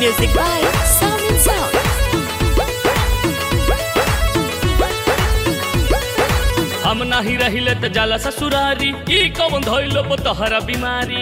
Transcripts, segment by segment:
Music by Sound and Sound. हम नाही रहिले त जाला ससुरारी ई कौन धइलो तोहरा बीमारी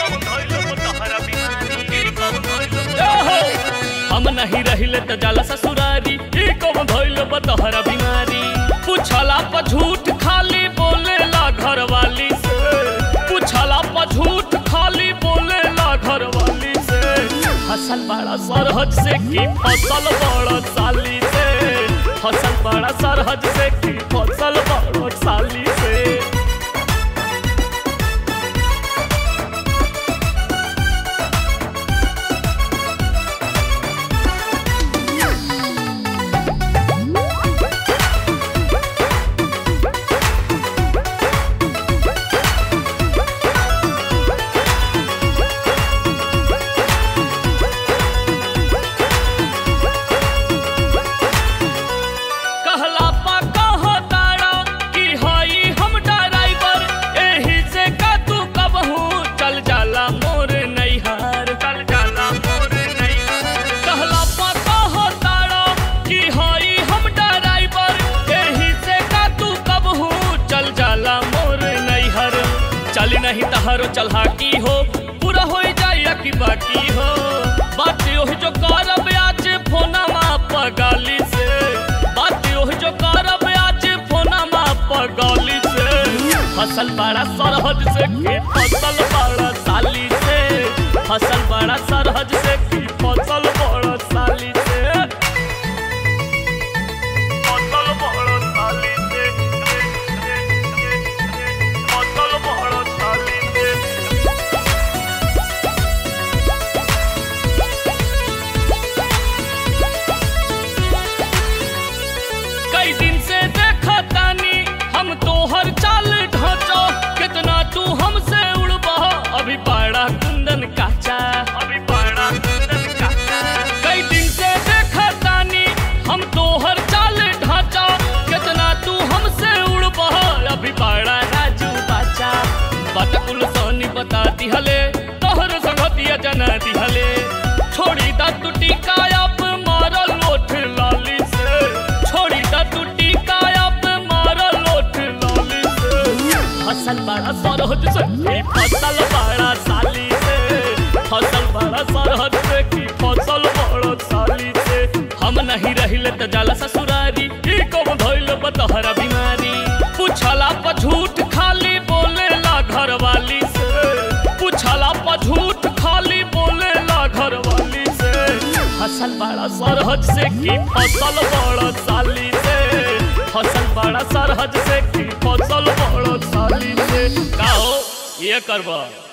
ओहो! हम नहीं रहिले त जाला ससुरारी ई कौन धइलो तोहरा बीमारी पूछला पर झूठ खाली बोलेला घरवाली से पूछला पर झूठ खाली बोलेला घरवाली से फसल बड़ा सरहद से की फसल बड़ा साली से फसल बड़ा सरहद से की फसल बड़ा साली से कहला पा कहो तारा कि हई हम ड्राइवर एही से का तू कबहू चल जाला मोर नैहार चल जाला मोर नैहार कहला पा कहो तारा कि हई हम ड्राइवर एही से का तू कबहू चल जाला मोर नैहर चल नहीं तहरो चलहा की हो पूरा हो जाए कि बाकी हो बात ओही जो करब आज फोना माप गाली से बात ओही जो करब आज फोना माप गाली से फसल बड़ा सरहद से की फसल बड़ा साली से फसल बड़ा सरहद से की फसल बड़ा साली से फसल बड़ा साली से फसल बड़ा साली से कई दिन से देखा तानी हम तोहर चाल ढांचो कितना तू हमसे उड़बा अभी पाड़ा कुंदन काचा अभी पाड़ा कुंदन काचा कई दिन से देखा तानी हम तोहर चाल ढांचा कितना तू हमसे उड़बा अभी पाड़ा राजू बाचा बात कुल सोनी बता दिहले तोहर संगतिया जना दिहले छोड़ी दा तू टिकाया पे मारल लोठ लाली से छोड़ी दा तू टिकाया पे मारल लोठ लाली से फसल बड़ा सरहद से की फसल बड़ा साली से फसल बड़ा सरहद से की फसल बड़ा साली से हम नहीं रहिले त जाला ससुरारी ई कौन धइल बतहरा बीमारी पूछला पर झूठ खाली बोलेला घरवाली से पूछला पर झूठ खाली बोलेला घरवाली से फसल बड़ा सरहद से की फसल बड़ा साली से फसल बड़ा सरहद से की फसल बड़ा साली से का हो ये करबा